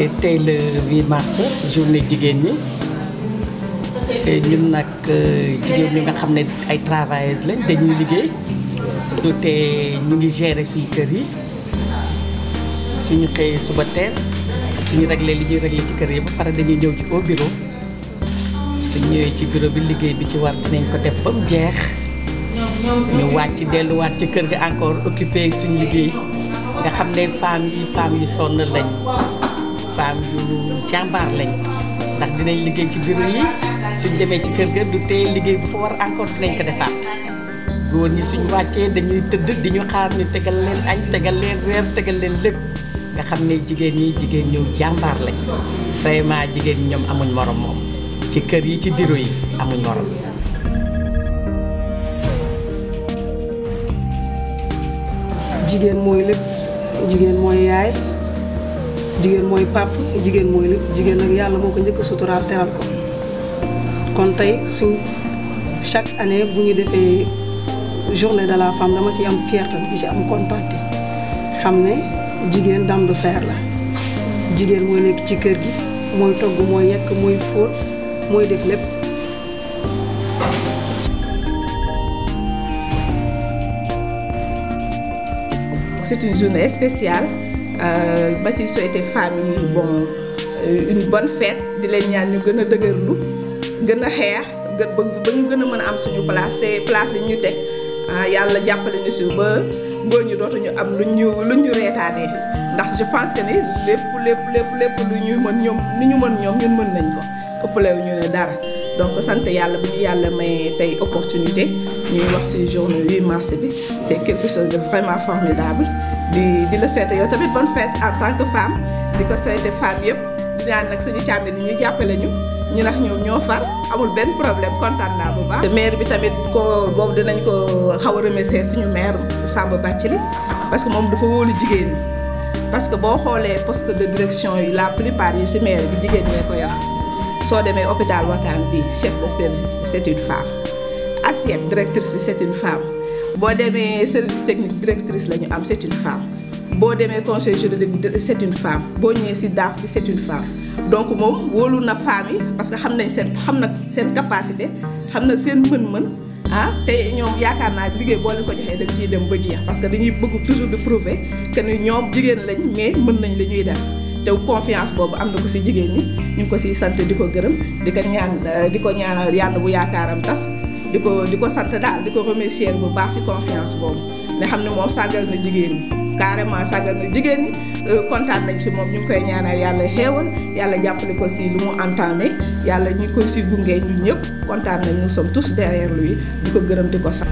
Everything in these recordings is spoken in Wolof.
tey le 8 mars journée jigéen ñi ñun nag jigéen ñi nga xam ne ay travailleuses lañ dañuy liggéey du te ñu ngi gérer suñu kër yi suñu xëyee suba teel suñu réglé li ñuy réglé ci kër yi ba pare dañuy ñëw ci au bureau suñ ñëwee ci bureau bi liggéey bi ci war dinañ ko def ba mu jeex ñu wàcc delluwaat ci kër ga encore occupé suñu liggéey nga xam ne femmes yi femmes yu sonn lañ femmes yu jàmbaar lañ ndax dinañ liggéey ci bureau yi suñ demee ci kër ga du tee liggéey bu fa war encore dinañ ko defaat góor ñi suñ wàccee dañuy tëdd di ñu xaar ñu tegal leen añ tegal leen reer tegal leen lépp nga xam ne jigéen ñi jigéen ñëw jàmbaar lañ vraiment jigéen ñi ñoom amuñ morom moom ci kër yi ci bureau yi amuñ morom jigéen mooy lépp jigéen mooy yaay jigéen mooy pàpp jigéen mooy lépp jigéen nag yàlla moo ko njëkk a suturaal teral ko kon tey su chaque année bu ñu defee journée de la femme dama ci am fierté di ci am kontaan xam ne jigéen dame de fer la jigéen mooy nekk ci kër gi mooy togg mooy yekk mooy fóot mooy def lépp c'est une journée spéciale ba si souhaiter femmes yi bon une bonne fête di leen ñaan ñu gën a dëgërlu gën a xeex gën ba ñu gën a mën a am suñu place te place yi ñu teg yàlla jàppale ñu si ba góor ñu dootuñu am lu ñu lu ñu reetaanee ndax je pense que ni lépp lépp lépp lépp lu ñu mën ñoom lu ñu mën ñoom ñun mën nañ ko ëppale ñu ne dara donc sant yàlla bu ñu yàlla may tey opportunité ñuy wax ci journée 8 mars bi c'est quelque chose de vraiment formidable di di la souhaiter yow tamit bonne fête en tant que femme di ko souhaiter femme yëpp di naan nag suñu càmmi ni ñu jàppale ñu ñu nax ñoom ñoo far amul benn problème kontaan naa bu baax. maire bi tamit ko boobu dinañ ko xaw a remercier suñu maire Samba Bathily parce que moom dafa wóolu jigéen ñi parce que boo xoolee poste de direction yi la plupart yi ci maire bi jigéen ñee ko yor soo demee hôpital Wakam bi chef de service bi c'est une femme assiette directrice bi c'est une femme boo demee service technique directrice la ñu am c'est une femme boo demee conseil juridique c'est une femme boo ñëwee ci DAF bi c'est une femme donc moom wóolu na femmes yi parce que xam nañ seen xam na seen capacité xam na seen mën-mën ah te ñoom yaakaar naa liggéey boo leen ko joxee dañ ciy dem ba jeex parce que dañuy bëgg toujours de prouver que ni ñoom jigéen lañ mais mën nañ li ñuy def te confiance boobu am na ko ci jigéen ñi ñu ngi ko ciy sant di ko gërëm di ko ñaan di ko ñaanal yàlla bu yaakaaram tas di ko di ko sant daal di ko remercier bu baax ci confiance boobu ne xam ne moom sàggal na jigéen ñi carrément sàggal na jigéen ñi kontaan nañ ci moom ñu ngi koy ñaanal yàlla xéewal yàlla jàppale ko ci lu mu entamé yàlla ñu koy ci gunge ñun ñëpp kontaan nañ nous sommes tous derrière lui di ko gërëm di ko sant.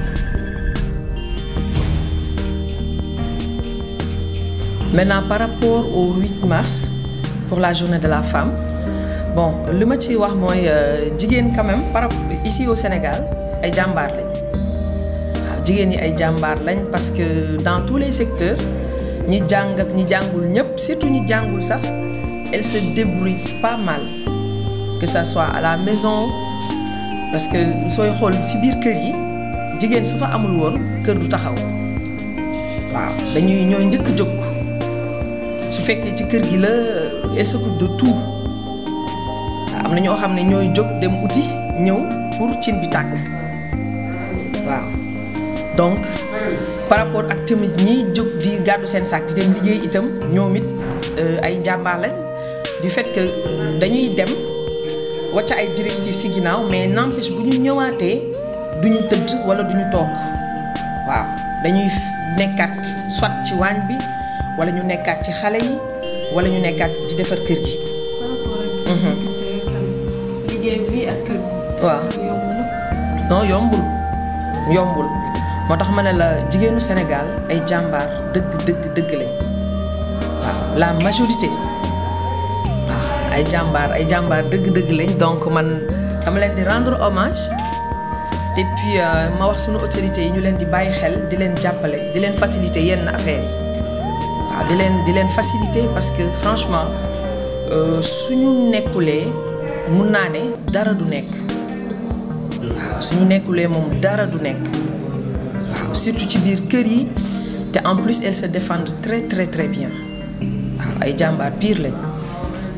Maintenant, par rapport au 8 mars, pour la journée de la femme, bon, le métier wax mooy jigéen quand même par ici au Sénégal ay jàmbaar lañ waaw jigéen ñi ay jàmbaar lañ parce que dans tous les secteurs ñi jàng ak ñi jàngul ñëpp surtout ñi jàngul sax elles se débrouillent pas mal que ça soit à la maison parce que sooy xool ci biir kër yi jigéen su fa amul woon kër du taxaw waaw dañuy ñooy njëkk jóg su fekkee ci kër gi la elle s'occupe de tout am na ñoo xam ne ñooy jóg dem uti ñëw pour cin bi tàkk waaw donc par rapport ak tamit ñiy jóg di gàddu seen sac di dem liggéey itam ñoom it ay njàmbaar lañ du fait que dañuy dem wacca ay directives ci ginnaaw mais n'empêche bu ñu ñëwaatee du ñu tëdd wala du ñu toog waaw dañuy nekkaat soit ci waañ bi wala ñu nekkaat ci xale yi wala ñu nekkaat di defar kër gi. par rapport ak difficulté tamit liggéey bi ak kër gi. waaw yomb na. non yombul yombul moo tax ma ne la jigéenu Sénégal ay jàmbaar dëgg dëgg dëgg lañ waaw la majorité waaw ay jàmbaar ay jàmbaar dëgg dëgg lañ donc man dama leen di rendre hommage et puis ma wax sunu autorités yi ñu leen di bàyyi xel di leen jàppale di leen faciliter yenn affaires yi waaw di leen di leen faciliter parce que franchement suñu nekkulee mun naa ne dara du nekk waaw suñu nekkulee moom dara du nekk waaw surtout ci biir kër yi te en plus elles se défendent très très très bien waaw ay jàmbaar pire lañ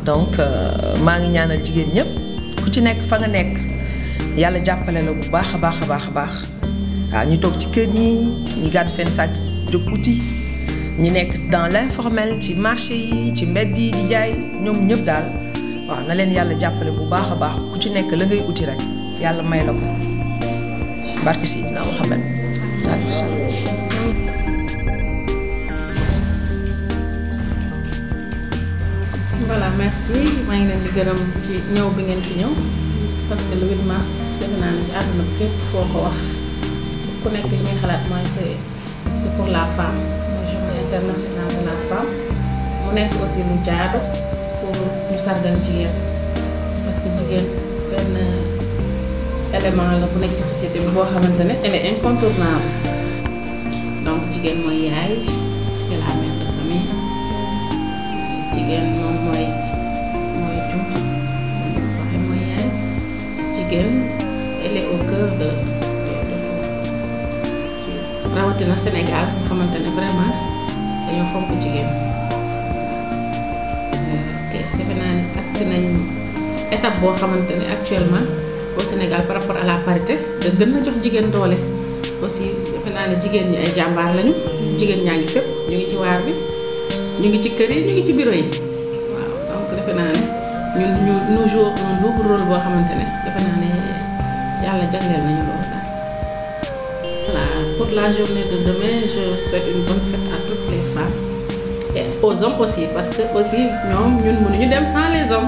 donc maa ngi ñaanal jigéen ñëpp ku ci nekk fa nga nekk yàlla jàppale la bu baax a baax a baax a baax waaw ñu toog ci kër ñi ñi gàddu seen sac jóg uti ñi nekk dans l'informel ci marché yi ci mbedd yi di jaay ñoom ñëpp daal waaw na leen yàlla jàppale bu baax a baax ku ci nekk la ngay uti rek yàlla may la ko barke Seydina Muhammad voilà merci maa ngi leen di gërëm ci ñëw bi ngeen fi ñëw parce que le 8 mars defe naa ne ci àdduna bi fépp foo ko wax ku nekk li muy xalaat mooy c'est c'est pour la femme mooy journée internationale de la femme mu nekk aussi lu jaadu pour ñu sargal jigéen parce que jigéen benn élément la bu nekk ci société bi boo xamante ne elle est incontournable donc jigéen mooy yaay c'est la mère de famille jigéen moom mooy mooy jur waxe mooy yaay jigéen elle est au cœur de rawatina Sénégal nga xamante ne vraiment dañoo fonk jigéen te defe naa ne agsi nañ étape boo xamante ne actuellement au Sénégal par rapport à la parité da gën na jox jigéen doole aussi defe naa ne jigéen ñi ay jàmbaar lañu jigéen ñaa ngi fépp ñu ngi ci waar bi ñu ngi ci kër yi ñu ngi ci bureau yi waaw donc defe naa ne ñun ñu nous jouons un double rôle boo xamante ne defe naa ne yàlla jagleel nañu loolu daal. voilà pour la journée de demain je souhaite une bonne fête à toutes les femmes et aux hommes aussi parce que aussi ñoom ñun mënuñu dem sans les hommes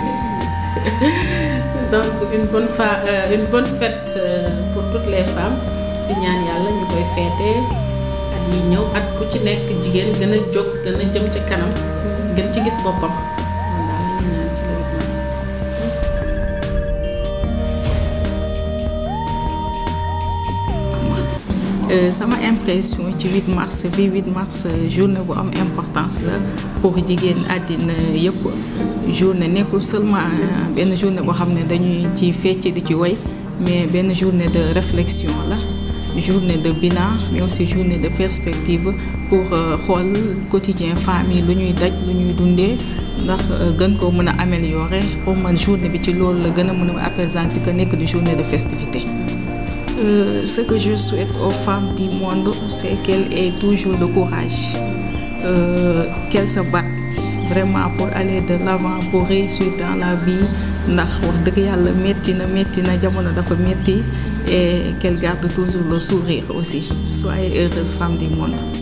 donc une bonne fa euh, une bonne fête euh, pour toutes les femmes di ñaan yàlla ñu koy féete at yi ñëw at bu ci nekk jigéen gën a jóg gën a jëm ci kanam gën ci gis boppam loolu daal la ñu ñaan ci le 8 mars. sama impression ci 8 mars bi 8 mars journée bu am importance la pour jigéen àddina yëpp journée nekkul seulement benn journée boo xam ne dañuy ci fecc di ci woy mais benn journée de réflexion la journée de bilan mais aussi journée de perspective pour xool quotidien famille lu ñuy daj lu ñuy dundee ndax gën koo mën a améliorer pour man journée bi ci loolu la gën a mën a appesanti que nekk di journée de festivité Euh, ce que je souhaite aux femmes du monde, c'est qu'elles aient toujours le courage, euh, qu'elles se battent vraiment pour aller de l'avant, pour réussir dans la vie. ndax wax dëgg yàlla métti na métti na jamono dafa métti et qu'elles gardent toujours le sourire aussi. Soyez heureuses femmes du monde.